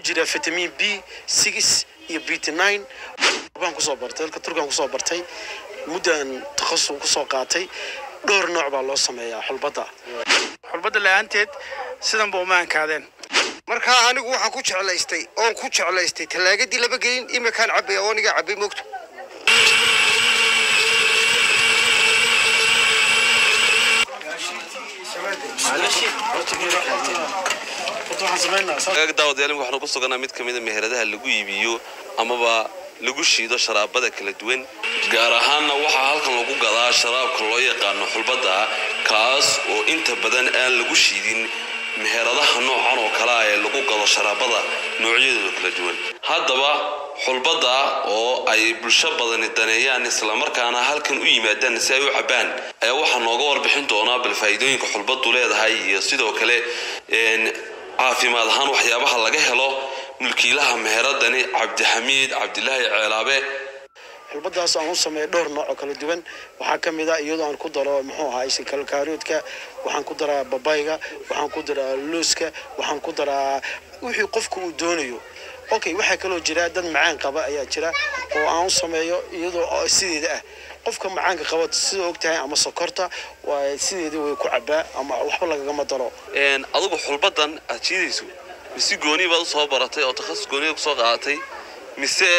jira vitamin b six iyo bt nine baan kusoo bartay dalka turkigan kusoo bartay muddan takhasus kusoo qaatay dhowr nooc baa loo sameeyaa xulbadda xulbadda la-aanteed sidanba uma ankaadeen markaa anigu waxaan ku jeclaystay oon ku jeclaystay tallaagadii laba gelin iminkaan cabay oo anigaa cabay moogto daawadayaal waxaanu ku suganaa mid ka mida meheradaha lagu iibiyo amaba lagu shiido sharaabada kala duwan gaar ahaanna waxaa halkan lagu gadaa sharaabka loo yaqaano xulbadda kaas oo inta badan aan lagu shiidin meheradaha noocan oo kale ah ee lagu gado sharaabada noocyadooda kala duwan haddaba xulbadda oo ay bulsho badani daneeyaan islamarkaana halkan u yimaadaan si ay u cabbaan ayaa waxaa nooga warbixin doonaa bal faa'iidooyinka xulbaddu leedahay iyo sidoo kale caafimaad ahaan waxyaabaha laga helo mulkiilaha meheradani cabdixamiid cabdilaahi ceelaabe xulbadaas aan u sameeyo dhowr nooc oo kala duwan waxaa ka mid a iyadoo aan ku daro muxuu ahaa kalkaaroodka waxaan ku daraa babayga waxaan ku daraa looska waxaan ku daraa wixii qofku uu doonayo okay waxaa kaloo jira dad macaan qaba ayaa jira oo aan u sameeyo iyadoo sideeda ah qofka macaanka qaba sida ogtahay ama sokorta waa sideeda way ku cabaa ama waxba lagagama daro adigu xulbadan aad jiidayso mise gooni baad usoo baratay oo takhasus gooniga kusoo qaadatay mise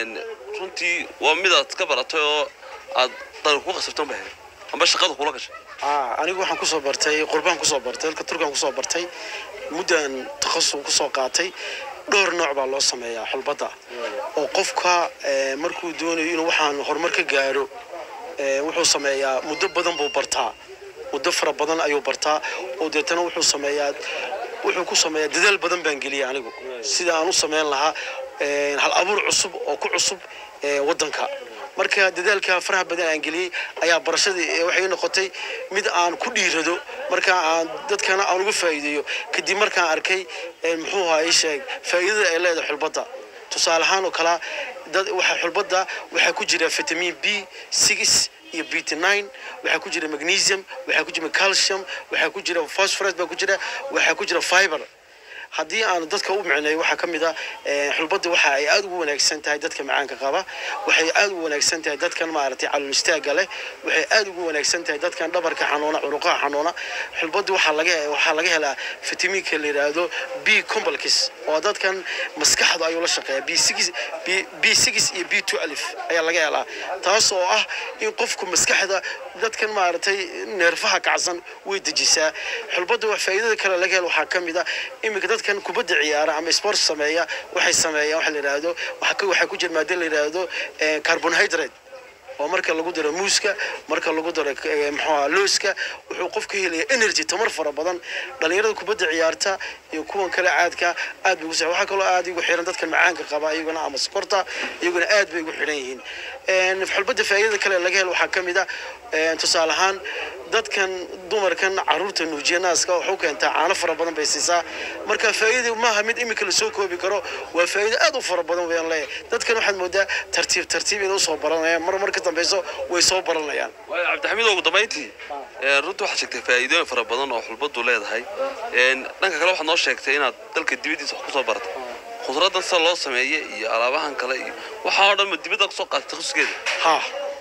runtii waa midaad ka baratay oo aad dan ku qasabtan ba amba shaqada kula gashay anigu waxaan kusoo bartay qurbaan kusoo bartay dalka turkigan kusoo bartay muddan takhasus kusoo qaatay dhowr nooc baa loo sameeyaa xulbadda oo qofka markuu doonayo inuu waxaan horumar ka gaaro wuxuu sameeyaa muddo badan buu bartaa muddo fara badan ayuu bartaa oo deetana wuxuu sameeyaa wuxuu ku sameeyaa dadaal badan baan geliyay anigu sida aan u sameyn lahaa hal abuur cusub oo ku cusub waddanka marka dadaalka faraha badan aan geliyey ayaa barashadii waxay noqotay mid aan ku dhiirado marka aan dadkana aan uga faa'iideeyo kadib markaan arkay muxuu ahaa ii sheeg faa'iidada ay leedahay xulbadda tusaale ahaan oo kala dad waxa xulbadda waxaa ku jira vitamin b six iyo bt nine waxaa ku jira magnesium waxaa ku jira calcium waxaa ku jira phosphorus baa ku jira waxaa ku jira fiber haddii aan dadka u micneeyo waxaa ka mid ah xulbadda waxa ay aada ugu wanaagsan tahay dadka macaanka qaba waxay aada ugu wanaagsan tahay dadkan maaragtay calool istaaga leh waxay aada ugu wanaagsan tahay dadkan dhabarka xanuuna curuqaha xanuuna xulbadda waxaa laga waxaa laga helaa fitamiinka la yidhaahdo b complex oo dadkan maskaxda ayuu la shaqeeya b six b six iyo b two alif ayaa laga helaa taas oo ah in qofku maskaxda dadkan maaragtay neerfaha kacsan way dejisaa xulbadda wax faa'iidada kale laga helo waxaa ka mid ah iminka dadkan kubadda ciyaara ama sport sameeya waxay sameeyaan waxa la yidhaahdo waxaa ku jira maada la yidhaahdo carbohydrate oo marka lagu daro muuska marka lagu daro muxuuha looska wuxuu qofka helaya energy tamar fara badan dhalinyarada kubadda ciyaarta iyo kuwan kale caadka aad bay ugu sa waxaa kaloo aad igu xiran dadkan macaanka qaba iyaguna ama sokorta iyaguna aad bay ugu xiran yihiin xulbadda faa'iidada kale laga helo waxaa ka mid ah tusaale ahaan dadkan dumarkan caruurta nuujiya naaska waxu keentaa caano fara badan bay siisaa marka faa'iida maaha mid iminka lasoo koobi karo waa faa'iido aad u fara badan wayaan leeyahay dadkan waxaad moodaa tartiib tartiib inay usoo baranayaan mar mar ka dambeyso way soo baranayaan waayo cabdixamiid ugu dambayntii runtii waxaad sheegtay faa'iidooyin fara badan oo xulbaddu leedahay dhanka kale waxaad noo sheegtay inaad dalka dibaddiisa wax kusoo baratay khudraddan sida loo sameeye iyo alaabahan kale iyo waxaa oo dhan ma dibadda kusoo qaatay takhasuskeeda ha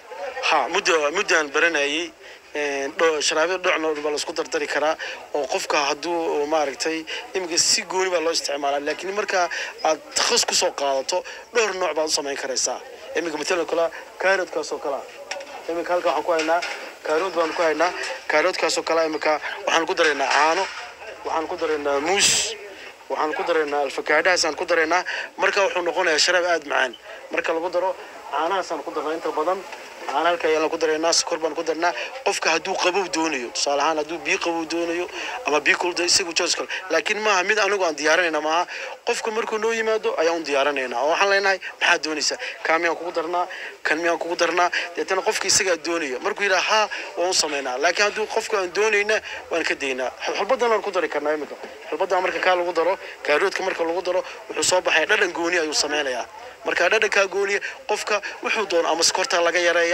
ha muddo muddaan baranayay sharaabada dhocna baa laisku dardari karaa oo qofka hadduu maaragtay iminka si gooni baa loo isticmaalaa laakiin marka aad takhas kusoo qaadato dhowr nooc baad u samayn karaysaa iminka matalan kala kaaroodkaas oo kalea iminka halka waxaan ku haynaa kaarood baan ku haynaa kaaroodkaas oo kale iminka waxaan ku daraynaa caano waxaan ku daraynaa muus waxaan ku daraynaa alfakaadhahaasaan ku daraynaa marka wuxuu noqonayaa sharaab aada macaan marka lagu daro caanahaasaan ku darnaa inta badan caana halka ayaan ku daraynaa sokor baan ku darnaa qofka hadduu qabow doonayo tusaale ahaan hadduu biyo qabow doonayo ama biyo kulda isagu joos kale laakiin maaha mid anigu aan diyaarinayna maaha qofka markuu noo yimaado ayaan u diyaarinaynaa oo waxaan leenahay maxaad doonaysaa kaa miyaan kugu darnaa kan miyaan kugu darnaa deetana qofka isagaa doonaya markuu yidhaha haa waan u samaynaa laakiin hadduu qofka aan doonayna waan ka daynaa xulbadan aan ku dari karnaa iminka xulbadan marka kaa lagu daro kaaroodka marka lagu daro wuxuu soo baxaya dhadhan gooni ayuu sameynayaa marka dhadhankaa gooniya qofka wuxuu doono ama sokorta laga yareeyaa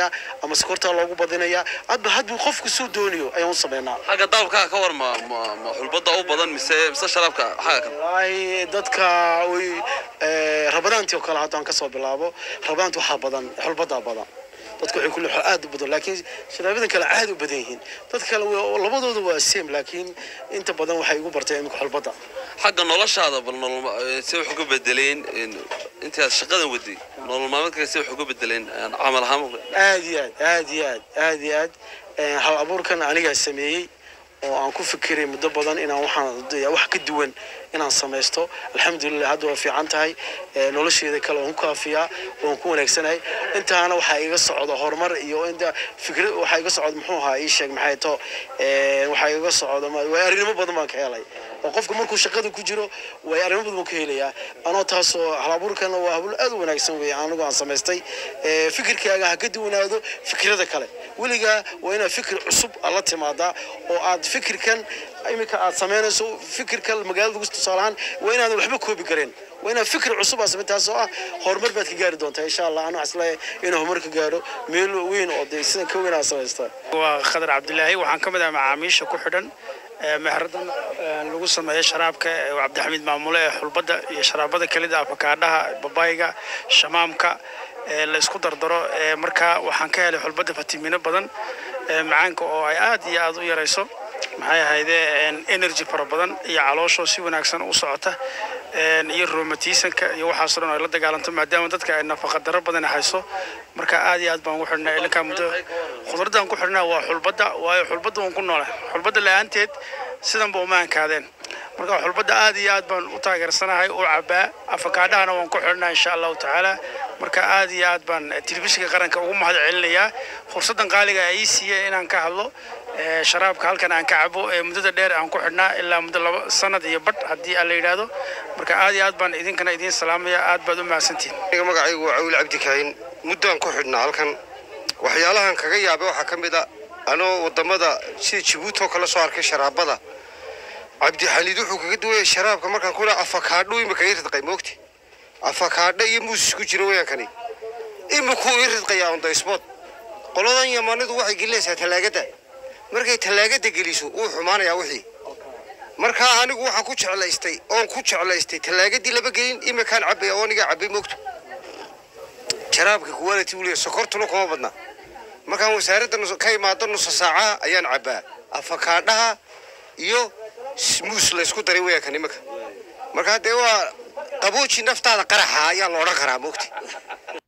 yaraynayaa ama sokortaa loogu badinayaa hadba hadbuu qofku suu doonayo ayaan u sameynaa xagga dalabkaa ka war ma ma- ma xulbadda u badan mise mise sharaabka xagga kale wallaahi dadka way eh, rabadaantii oo kale haddaan kasoo bilaabo rabadaanti waxaa badan xulbadaa badan dadka waxay kulli aad u badan laakiin sharaabadan kale aad u badan yihiin dadka kale waa- labadooda waa same laakiin inta badan waxay igu barteen imika xulbada xagga noloshaada bal nolol ma- eh, si wax uga bedeleen in- intii aad shaqadan waday nolol maalmeedka si wax uga bedeleen eh, camal ahaan aad iyo aad aad iyo aad aad iyo aad Eh, hal abuurkan anigaa sameeyey oo aan ku fikiray muddo badan inaan waxaan de- wax ka duwan inaan samaysto alxamdulilah hadda waa fiican tahay Eh, nolosheeda kale waan ku kaafiyaa waan ku wanaagsanahay intaana waxaa iga socda horumar iyo inta fikra waxaa iga socda muxuu ahaa ii sheeg maxay to Eh, waxaa iga socda ma- waay arrinimo badan baan ka helay oo qofka markuu shaqada ku jiro way arrimo badan buu ka helayaa anoo taasoo hal abuurkana waa habuul aad u wanaagsan weeye anigu aan samaystay Eh, fikirkaaga ha ka duwanaado fikrada kale weligaa waa inaad fikir cusub aad la timaadaa oo aad fikirkan iminka aad samaynayso fikirka magaalada ugu tusaalahaan waa inaadan waxba koobi kareen waa inaad fikir cusub aad samay taas oo ah horumar baad ka gaari doontaa insha allah anuu isleeyahay inuu horumar ka gaaro meel weyn oo dee sidan ka weyn aad samaystaa waa khadar cabdilaahi waxaan ka mid ah macaamiisha ku xidhan ee meheradan ee lagu sameeyo sharaabka ee cabdixamiid maamule ee xulbadda iyo sharaabada kelida afakaadhaha babayga shamaamka ee la isku dardaro ee markaa waxaan ka helay xulbadda fatiimiino badan ee macaanka oo ay aad iyo aad u yarayso maxay ahaydee een, energy fara badan iyo calooshoo si wanaagsan u socota een, iyo roomatiisanka iyo waxaasoo dhan ay la dagaalanto maadaama dadka ay nafaqa daro badan hayso marka aad iyo aad baan ugu xidhnaa ilinkaa muddo khudraddan ku xidhnaa waa xulbadda waayo xulbadda waan ku noole xulbadda la-aanteed sidanba uma ankaadeen marka xulbadda aad iyo aad baan u taageersanahay u cabaa afakaadhahana waan ku xidhnaa insha allahu tacaala marka aad iyo aad baan telefishinka qaranka ugu mahad celinayaa fursaddan qaaliga ay ii siiyeen inaan ka hadlo ee, sharaabka halkan aan ka cabo ee muddada dheer aan ku xidhnaa ilaa muddo laba sanad iyo badh haddii aan la yidhaahdo marka aad iyo aad baan idinkana idiin salaamaya aad baad u mahadsantihin aniga magacaygu waa cawil cabdi kaahin muddaan ku xidhnaa halkan waxyaalahan kaga yaabay waxaa ka mid a anoo wadamada sida jabuuti oo kale soo arkay sharaabada cabdixaliid wuxuu kaga duwaya sharaabka markaan ku dhaha afakaadho imika ii ridqay moogti afakaadho iyo muus isku jira weyaankani imikuu ii ridqayaa on the spot qoladan yamanidu waxay gelinaysaa talaagada markay talaagada geliso wuu xumaanayaa wixii markaa anigu waxaan ku jeclaystay oon ku jeclaystay talaagadii laba gelin imikaan cabaya oo anigaa cabay moogto jaraabka quality weliya sokortuna kuma badna markaan wasaaradda nus- ka imaado nusa saacaha ayaan cabaa afakaadhaha iyo smuus laysku daray weyaankan iminka markaa dee waa qabooji naftaada qaraxa ayaa la odhan karaa moogti